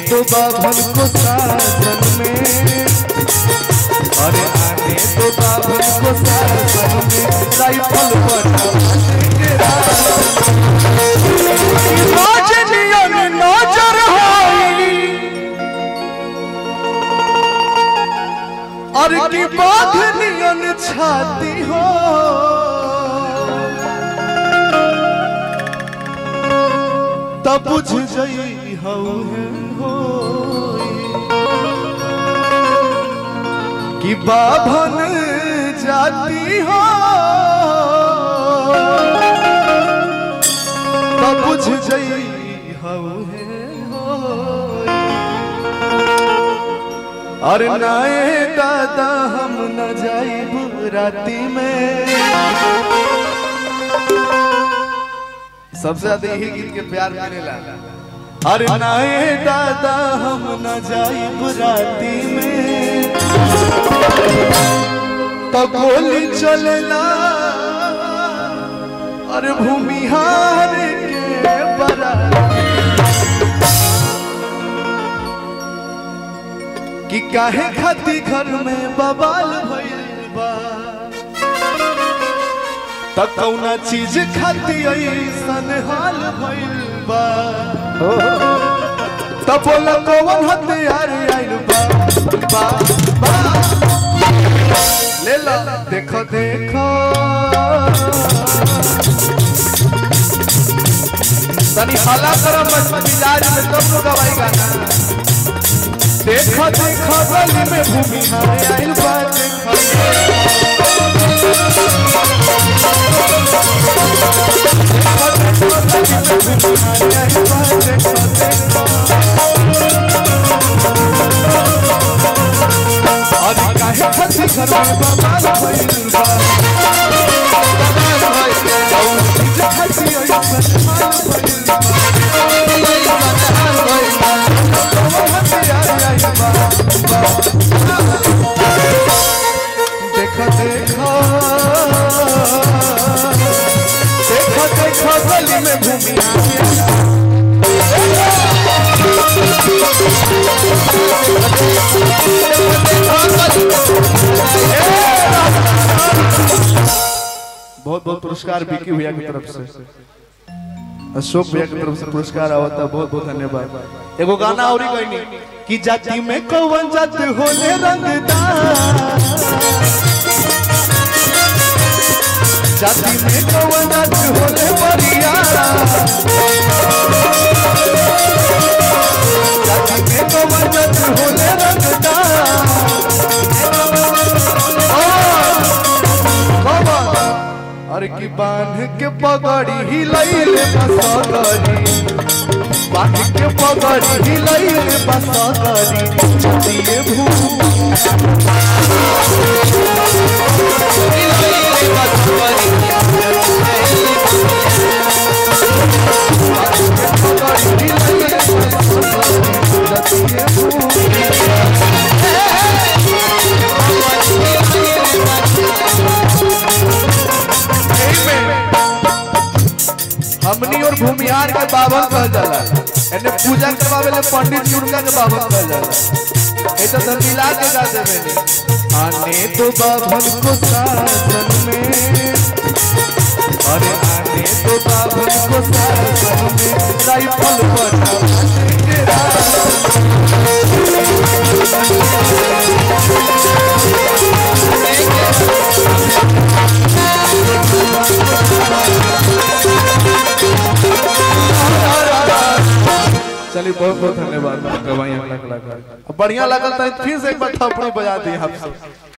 तो बाभन को साजन में अरे आने तो बाभन को साजन में राइफल बना राजनियन नजर होई और की बाधनियन छाती हो तब बुझ जई हऊ है होई कि बाभन जाती हो तब बुझ जई हऊ है होई अरे नाए दादा हम न जाइब राती में सबसे ज्यादा यही गीत के प्यार मिलेला अरे नाए दादा हम न जाइब राती में तो गोली चलेला अरे भूमिहार के बराती कि काहे खाती घर में बवाल भइल बा त कौना चीज खाती ऐसन हाल भइल बा त बोला कौन हथियार आइल बा बा बा ले ला देखो देखो तनी हला करम मिजाज में तब लोग गवाई गाना देखो देखो गली में भूमि हाय आइल बा देखो अरे काहे खसी घर में बवाल भइल बा बवाल भइल बा चीज खसी ऐसन माल भइल बा कौन हथियार आइल बा देखो देखो देखो देखो गली में भूमि आगे बहुत बहुत पुरस्कार विकी भैया की तरफ से अशोक भैया की तरफ से पुरस्कार आवा था बहुत बहुत धन्यवाद एगो गाना और ही कहनी कि जाति में कौन जात होले रंगदार जाति में कौन जात होले बरियारा जाति में कौन जात होले रंगदार बाबा अरे की बांध के पगड़ी हिलैले बसगरी बांध के पगड़ी हिलैले बसगरी दिए भू पगड़ी हिलैले बसगरी दिए भू हमनी और भूमिहार के बाबा कहल जाला एने पूजा करवावे ले पंडित जी उनका के बाबा कहल जाला ए तो सब मिला के गा देवे ने आने तो बाभन को साजन में अरे आने तो बाभन को साजन में राइफल बना के राज चलिए बहुत बहुत धन्यवाद गवाई अगला कलाकार अब बढ़िया लगल तो फिर से एक बार थप्पड़ी बजा दी हम सब